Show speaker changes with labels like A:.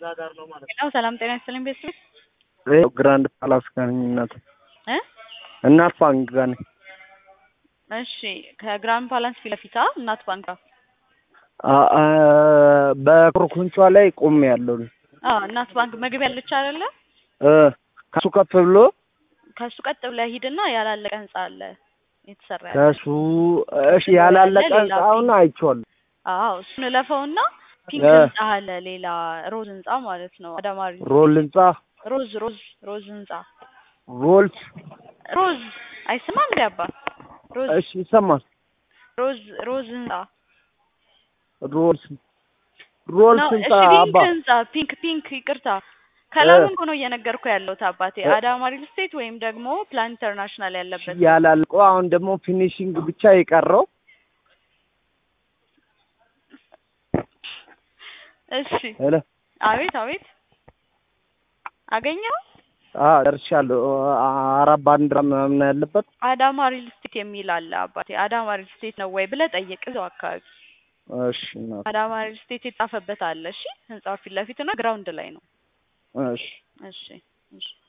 A: ሄሎ ሰላም ጤና ይስጥልኝ ቤተሰብ
B: ይኸው ግራንድ ፓላስ ጋር ነኝ እናት
A: እ
B: እናት ባንክ ጋር ነኝ።
A: እሺ ከግራንድ ፓላስ ፊት ለፊት አ እናት ባንክ ጋር
B: አ- አ- በኮርኮንቿ ላይ ቆሜ ያለው
A: አዎ እናት ባንክ መግቢያ ያለች አይደለ
B: ከሱ ከፍ ብሎ
A: ከሱ ቀጥ ብለህ ሂድና ያላለቀ ህንጻ አለ የተሰራ ያለ
B: ከሱ እሺ ያላለቀ
A: ሌላ
B: ህንጻውን አይቼዋለሁ።
A: አዎ እሱን እለፈውና ፒንክ
B: እ።
A: ህንጻ አለ ሌላ ሮዝ ህንጻ ማለት ነው አዳማሪ
B: ሮል ህንጻ
A: ሮዝ ሮዝ ሮዝ ህንጻ
B: ሮልስ
A: ሮዝ አይሰማም እንዴ አባ ሮዝ
B: እሺ ይሰማል።
A: ሮዝ ሮዝ ህንጻ
B: ሮልስ ሮልስ
A: ነው
B: ህንጻ
A: እሺ ፒንክ
B: አባ
A: ህንጻ ፒንክ ፒንክ ይቅርታ ከለሩን እኮ ነው እየነገርኩ ያለሁት አባቴ አዳማ ሪል ስቴት ወይም ደግሞ ፕላን ኢንተርናሽናል ያለበት
B: ያላልቀው አሁን ደግሞ ፊኒሽንግ ብቻ የቀረው
A: እሺ
B: ሄሎ
A: አቤት አቤት አገኘው
B: አ ደርሻለሁ። አራት ባንዲራ ምናምን ያለበት
A: አዳማ ሪል ስቴት የሚል አለ አባቴ አዳማ ሪል ስቴት ነው ወይ ብለህ ጠይቅ እዛው አካባቢ
B: እሺ እናት
A: አዳማ ሪል ስቴት የጻፈበት አለ እሺ ህንጻው ፊት ለፊት እና ግራውንድ ላይ ነው
B: እሺ
A: እሺ እሺ